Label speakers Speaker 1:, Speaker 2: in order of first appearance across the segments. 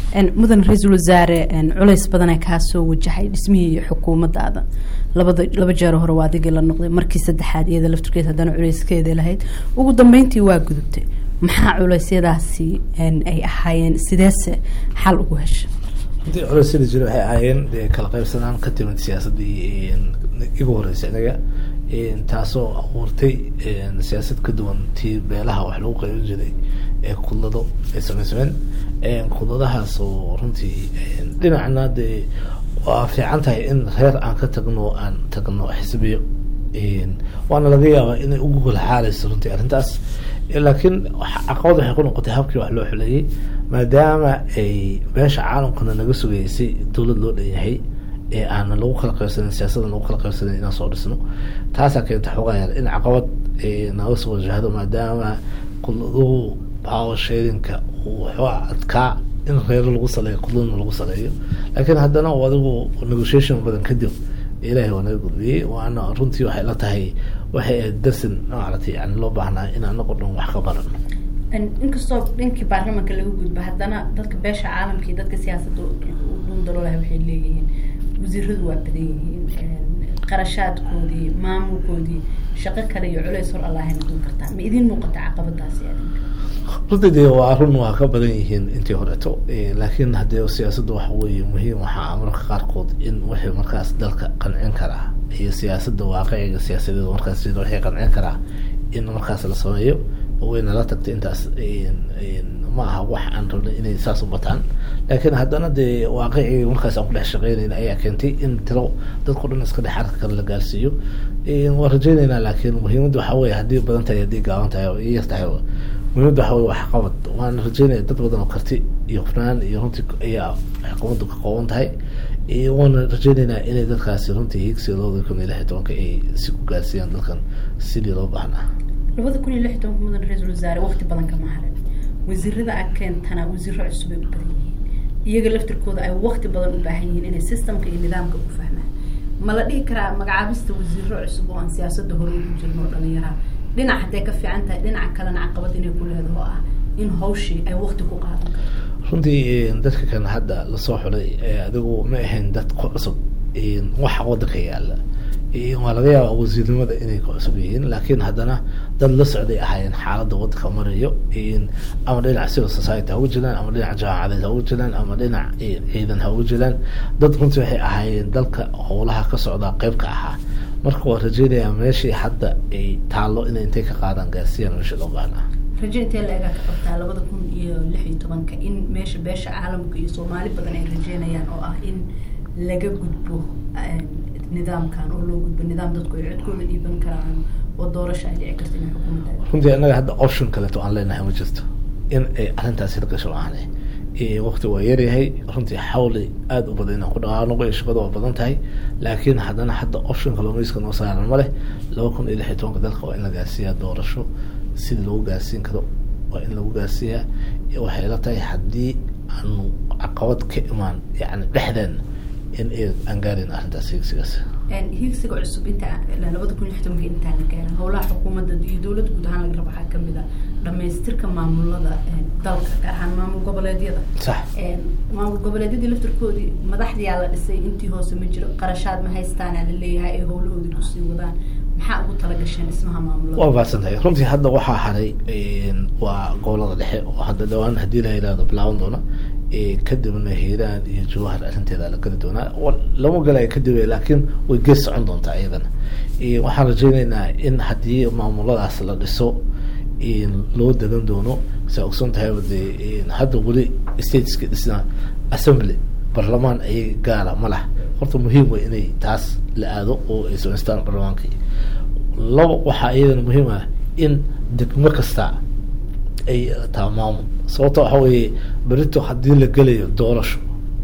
Speaker 1: mudan ra-iisul wasaare culays badana kaa soo wajahay dhismihii xukuumadaada labada laba jeer hore waa adigii la noqday markii saddexaad iyada laftirkeed haddana culayskeeda lahayd ugu dambeyntii waa gudubtay maxaa culeysyadaasi ay ahaayeen sideese xal ugu hesha
Speaker 2: intii culeysyada jira waxay ahaayeen dee kala qaybsanaan ka timid siyaasaddii igu horreysay anaga taasoo abuurtay siyaasad ka duwan tii beelaha wax lagu qaybin jiray ee kudlado ay samaysameen kudladahaas oo runtii dhinacna dee waa fiican tahay in reer aan ka tagno aan tagno xisbiyo waana laga yaabaa inay ugu golxaaleyso runtii arrintaas laakiin caqabad waxay ku noqotay habkii wax loo xuleeyey maadaama ay beesha caalamkana naga sugaysay dowlad loo dhanyahay ee aana lagu kala qaybsanin siyaasada lagu kala qaybsanin inaan soo dhisno taasaa keenta xoogaa yar in caqabad naga soo wajahdo maadaama kudladuhu power sharinka uu waxooga adkaa in reero lagu saleeyo kudladna lagu saleeyo laakiin haddana adigu negotiation badan kadib ilaahay waa naga gudbiyey waana runtii waxay la tahay waxay ahayd darsin maaragtay yani loo baahnaa in anago dhan wax ka baran
Speaker 1: inkastoo dhankii baarlamanka laga gudbo haddana dadka beesha caalamka iyo dadka siyaasadda dhundaloolaha waxay leeyihiin wasiiradu waa badan yihiin qarashaadkoodii maamulkoodii shaqo kale iyo culeys hor allahay noqon kartaa ma idin muuqata caqabadaasi adinka
Speaker 2: runtii dee waa run waa ka badan yihiin intii horeeto laakiin haddee siyaasadda waxa weeye muhiim waxaa marka qaarkood in wixii markaas dalka qancin karaa iyo siyaasadda waaqiciga siyaasadeed markaas wixii qancin karaa in markaas la sameeyo wayna la tagtay intaas ma aha wax aan rabnay inay saas u bataan laakiin haddana dee waaqicii markaas aan ku dhex shaqeynayna ayaa keentay in tiro dadko dhan iska dhex arka kale la gaarsiiyo waan rajeyneynaa laakiin muhiimadda waxaa weye haddii badan tahay haddii gaaban tahay oo yar tahay muhiimadda waxa weye wax qabad waan rajeynaya dad badan oo karti iyo hufnaan iyo runtii ayaa xukuumaddu ka kooban tahay waana rajeyneynaa inay dadkaasi runtii higsiga labada kun iyo lix iyo tobanka ay si ku gaarsiiyaan dalkan sidii loo baahnaa
Speaker 1: labada kun iyo lix iyo tobanka mudan ra-iisul wasaare waqti badan kama harin wasiirada a keentana wasiiro cusub ay u badan yihiin iyaga laftirkooda ay waqti badan u baahan yihiin inay systemka iyo nidaamka u fahmaan ma la dhihi karaa magacaabista wasiiro cusub oo aan siyaasadda hore ugu jirno oo dhalinyaraha dhinac hadday ka fiican tahay dhinaca kalena caqabad inay ku leedaho ah in hawshii ay waqti ku qaadan karto
Speaker 2: runtii dadka kan hadda lasoo xulay adigu ma ahayn dad ku cusub waxa wadanka yaala waa laga yaaba wasiirnimada inay ku cusub yihiin laakiin haddana dad la socday ahaayeen xaaladda wadanka marayo ama dhinac civil society ha uga jiraan ama dhinac jaamacadeed ha uga jiraan ama dhinac ciidan ha uga jiraan dad runtii waxay ahaayeen dalka howlaha ka socdaa qeyb ka ahaa marka waa rajeynayaa meeshii hadda ay taallo inay intay ka qaadaan gaarsiiyaan meesha loo baahnaa
Speaker 1: rajo intee la-egaa ka qabtaa labada kun iyo lix iyo tobanka in meesha beesha caalamka iyo soomaali badan ay rajeynayaan oo ah in laga gudbo nidaamkan oo loo gudbo nidaam dadku ay codkooda dhiiban karaan oo doorasha ay dhici karta inay xukuumadda
Speaker 2: runtii annaga hadda option kaleeto aan leenahay ma jirto in ay arrintaasi hirgasho aane waqti waa yaryahay runtii xawli aada u badan inaan ku dhaqaanoqo iyo shaqada waa badan tahay laakiin haddana hadda option kaloo miiska noo saaran ma leh laba kun iyo lix iyo tobanka dalka waa in la gaarsiiyaa doorasho sidii lagu gaarsiin karo waa in lagu gaarsiiyaa waxay la tahay haddii aanu caqabad ka imaan yani dhexdeen in aan gaarin arrintaas higsigaas
Speaker 1: higsiga cusub inta labada kun iyo lix tobanka intaan la gaarin howlaha xukuumadda iyo dowladda guud ahaan laga rabo waxaa kamid a dhamaystirka maamulada dalka gaar ahaan maamul goboleedyada
Speaker 2: sax
Speaker 1: maamul goboleedyadii laftirkoodii madaxdiyaa la dhisay intii hoose ma jiro qarashaad ma haystaana la leeyahay ay howlahoodii kusii wadaan maxaa ugu talagasheen dhismaha maamulada
Speaker 2: waa baadsan tahay runtii hadda waxaa haray waa gobolada dhexe oo hadda dhawaan haddii la yidhahdo bilaaban doona kadibna hiiraan iyo jawahar arrinteeda la geli doonaa lama galayo kadib laakiin way gees socon doontaa iyadana waxaan rajeyneynaa in haddii maamuladaas la dhiso loo degan doono saa ogsoon tahayba dee hadda weli stateska dhisna assembly barlamaan ayay gaara ma lah horta muhiim way inay taas la aado oo ay samaystaan barlamaankii laba waxaa iyadana muhiim ah in degmo kasta ay taa maamul sababto waxa weeye berito haddii la gelayo doorasho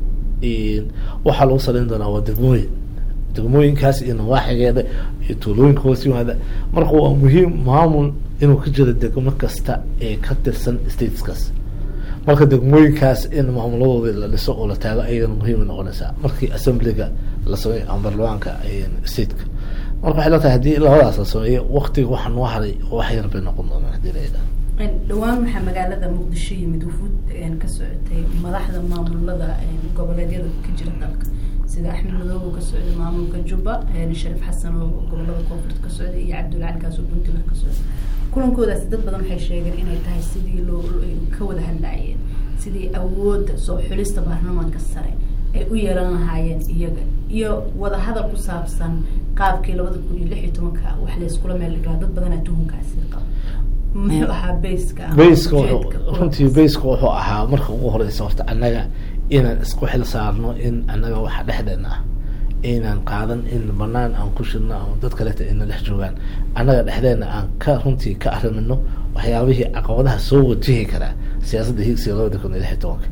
Speaker 2: waxaa lagu saleyn doonaa waa degmooyin degmooyinkaas iyo nawaaxigeeda iyo tuulooyinka hoos yimaada marka waa muhiim maamul inuu ka jiro degmo kasta ee ka tirsan stateskaas marka degmooyinkaas in maamuladoodii la dhiso oo la taago ayagana muhiimay noqonaysaa markii assemblyga la sameeyo ama barlamaanka stateka marka waxay la tahay haddii labadaas la sameeyo waktiga waxaa noo haray wax yar bay noqon doonaan hadii la yidhaha
Speaker 1: dhawaan waxaa magaalada muqdisho yimid wufuud ka socotay madaxda maamulada goboleedyada ka jira dalka sida axmed madoob oo ka socday maamulka jubba shariif xasan oo gobolada koonfurta ka socday iyo cabdulla cali kaas oo puntland ka socday kulankoodaasi dad badan waxay sheegeen inay tahay sidii loo ka wada hadlaayeen sidii awoodda soo xulista baarlamaanka sare ay u yeelan lahaayeen iyaga iyo wadahadal ku saabsan qaabkii labada kun iyo lix iyo tobanka wax layskula meel dhigaa dad badanaa tuhunkaasi qaba muxuu ahaa bayska
Speaker 2: bayska runtii bayska wuxuu ahaa marka ugu horeysa horta annaga inaan isku xil saarno in annaga waxa dhexdeena ah inaan qaadan in banaan aan ku shidno ama dad kaleta ina dhex joogaan annaga dhexdeena aan ka runtii ka arrimino waxyaabihii caqabadaha soo wajihi karaa siyaasadda higsiga labada kun iyo lix iyo tobanka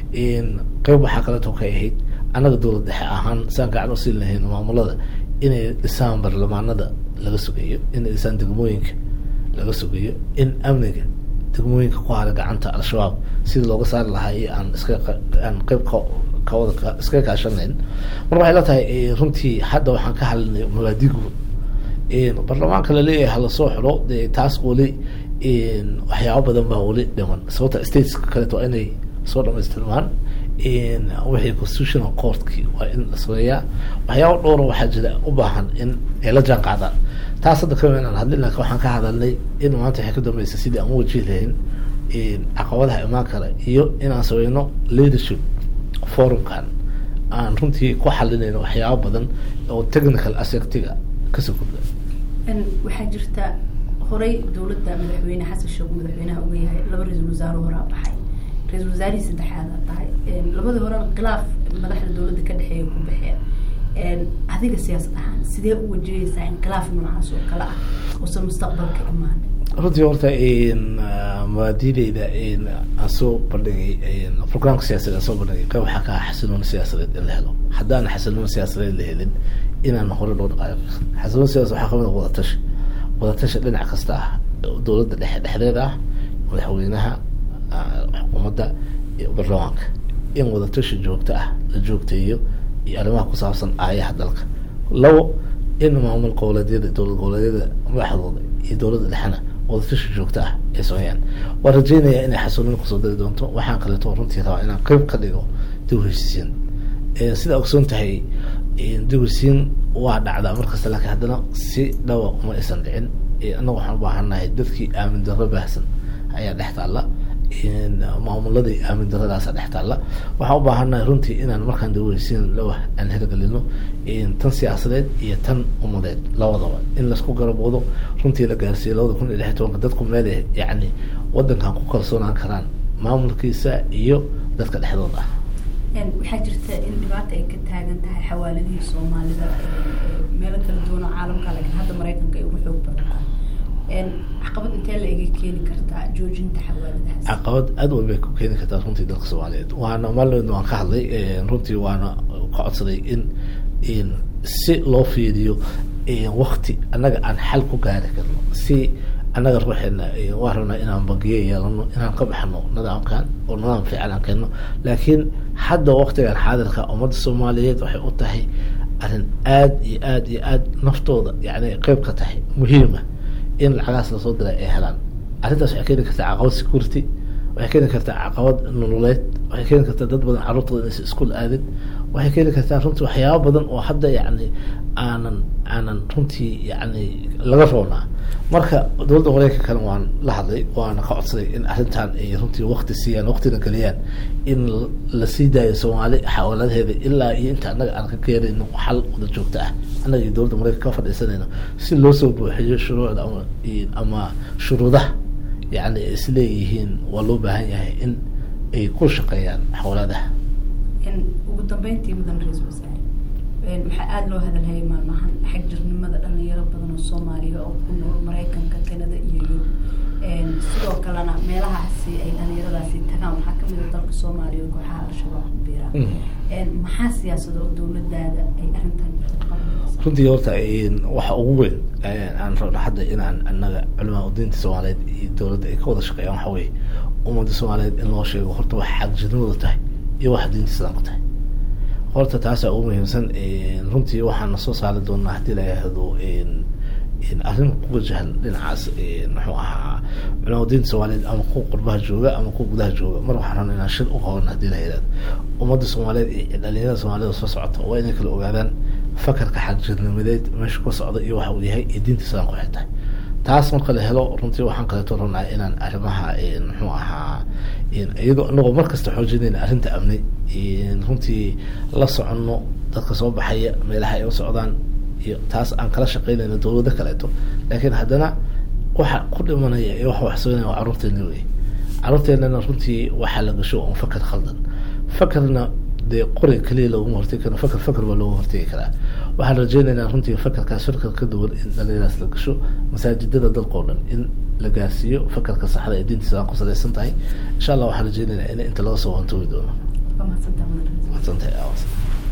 Speaker 2: qeyb waxaa kaleeto ka ahayd annaga dowlad dhexe ahaan saan gacan u siin lahayn maamulada inay dhisaan baarlamaanada laga sugayo inay dhisaan degmooyinka laga sugayo in amniga degmooyinka ku hara gacanta al-shabaab sidii looga saari lahaa iyo aan iska aan qeyb ka kawada iska kaashanayn marka waxay la tahay runtii hadda waxaan ka hadlinay mabaadi guud baarlamaanka laleeyahay halasoo xiro dee taas weli waxyaaba badan baa weli dhiman sababta stateska kaleeto waa inay soo dhamaystirmaan wixii constitutional courtkii waa in la sameeyaa waxyaaba dhowra waxaa jira u baahan in ay la jaan qaadaan taas hadda kama inaan hadlin laakin waxaan ka hadalnay in maanta waxay ka dambeysay sidii aan u wajihi lahayn caqabadaha imaan kara iyo inaan sameyno leadership forumkan aan runtii ku xalinayno waxyaaba badan oo technical aspectiga kasoo kordha
Speaker 1: waxaa jirta horay dowladda madaxweyne xasan sheekh madaxweynaha uga yahay laba ra-iisul wasaare horaa baxay ra-isul wasaarihii saddexaada tahay labadii hore khilaaf madaxda dowladda ka dhexeeya ku baxeen adiga siyaasad ahaan sidee u wajahaysaa in khilaaf noocaas oo kale ah uusan mustaqbalka imaan
Speaker 2: runtii horta mabaadideyda aan soo bandhigay programka siyaasadeed aan soo bandhigay qayb waxaa ka ah xasiloon siyaasadeed in la helo haddaan xasiloon siyaasadeed la helin inaan hore loo dhaqaayo xasiloon siyaasad waxaa kamid a wadatashi wadatashi dhinac kasta ah dowladda dhexe dhexdeeda ah madaxweynaha xukuumadda iyo baarlamaanka in wadatashi joogto ah la joogteeyo iyo arrimaha ku saabsan aayaha dalka labo in maamul goboleedyada dowlad goboleedyada madaxdooda iyo dowladda dhexena wadatashi joogto ah ay sameeyaan waan rajeynayaa inay xasuulin kusoo dari doonto waxaan kaleeto runtii rabaa inaan qeyb ka dhigo dib heshiisiin sidaa ogsoon tahay dib heshiisiin waa dhacdaa markasta laakiin haddana si dhawa uma aysan dhicin annaga waxaan ubaahannahay dadkii aamin darro baahsan ayaa dhex taalla maamuladii aamin daradaasa dhex taalla waxaan ubaahannahay runtii inaan markaan dib heshiisiin lawa aan hirgelino tan siyaasadeed iyo tan umadeed labadaba in laisku garaboodo runtii la gaarsiiyo labada kun iyo lix iyo tobanka dadku meel yacni wadankan ku kalsoonaan karaan maamulkiisa iyo dadka dhexdooda ah
Speaker 1: waxaa jirta in dhibaata ay ka taagan tahay xawaaladihii soomaalida meelo kala duwan oo caalamka laakiin hadda maraykanka ay ugu xoog badantaa caqabad intee la iga keeni kartaa joojinta xawaaladahaas
Speaker 2: caqabad aad weyn bay ku keeni kartaa runtii dadka soomaaliyeed waana maalin waan ka hadlay runtii waana ka codsaday in si loo fiiriyo wakti annaga aan xal ku gaari karno si annaga ruuxeena waa rabnaa inaan bangiye yeelano inaan ka baxno nidaamkan oo nidaam fiican aan keenno laakiin hadda waktigan xaadirka ummadda soomaaliyeed waxay u tahay arrin aad iyo aad iyo aad naftooda yani qeyb ka tahay muhiima in lacagahaas lasoo diray ay helaan arrintaas waxay keeni kartaa caqabad security waxay keeni kartaa caqabad nololeed waxay keeni kartaa dad badan carruurtooda inaysa iskuol aadin waxay keeni kartaa runtii waxyaaba badan oo hadda yani aanan aanan runtii yani laga roonaa marka dowladda mareykanka kale waan la hadlay waana ka codsaday in arrintan ay runtii wakti siiyaan waktina geliyaan in la sii daayo soomaali xawaaladaheeda ilaa iyo inta annaga aan ka keenayno xal wada joogto ah annaga iyo dowladda mareykanka ka fadhiisanayno si loo soo buuxiyo shuruucda ama ama shuruudaha yani ay isleeyihiin waa loo baahan yahay in ay ku shaqeeyaan xawaaladaha
Speaker 1: ugu dambeyntii mudan ra-iisul wasaare waxaa aada loo hadalhayay maalmahan xag jirnimada dhalinyaro badan oo soomaaliya oo ku nool maraykanka kanada iyo yurub sidoo kalena meelahaasi ay dhalinyaradaasi tagaan waxaa kamid a dalka soomaaliya oo kooxaha al-shabaab ku biiraan maxaa siyaasada oo dowladaada ay arrintan
Speaker 2: runtii horta waxa ugu weyn aan rabno hadda inaan annaga culimaa udiinta soomaaliyeed iyo dowladda ay ka wada shaqeeyaan waxa weye ummadda soomaaliyeed in loo sheego horta wax xag jirnimada tahay iyo wax diinta islaamka tahay horta taasaa ugu muhiimsan runtii waxaana soo saari doonaa haddii la yihahdo arrin ku wajahan dhinacaas muxuu ahaa culama diinta soomaaliyeed ama kuwa qurbaha jooga ama kuwa gudaha jooga mar waxaan rabna inaan shir u qaban haddii la yidhahdo ummadda soomaaliyeed iyo dhalinyarada soomaalida soo socota waa inay kala ogaadaan fakarka xagjirnimadeed meesha ka socda iyo waxa uu yahay iyo diinta islaamka waxay tahay taas marka la helo runtii waxaan kaleeto rabnaa inaan arrimaha muxuu ahaa iyadoo inagoo markasta xoojinayna arrinta amni runtii la soconno dadka soo baxaya meelaha ay u socdaan iyo taas aan kala shaqeynayno dowlado kaleeto laakiin haddana waxa ku dhimanaya iyo waxa waxsoonaya waa carruurteena wey carruurteenana runtii waxaa la gasho un fakar khaldan fakarna dee qori keliya looguma hortegi karo fakar fakar baa looga hortegi karaa waxaan rajeynaynaa runtii fakarkaas fakar ka duwan in dhalinyaraas la gasho masaajidada dalka oo dhan in la gaarsiiyo fakarka saxda ee diinta islaam ku salaysan tahay insha allah waxaan rajeynaynaa in inta laga soo wantoogi doono
Speaker 1: waa mahadsantahay
Speaker 2: mahadsantahay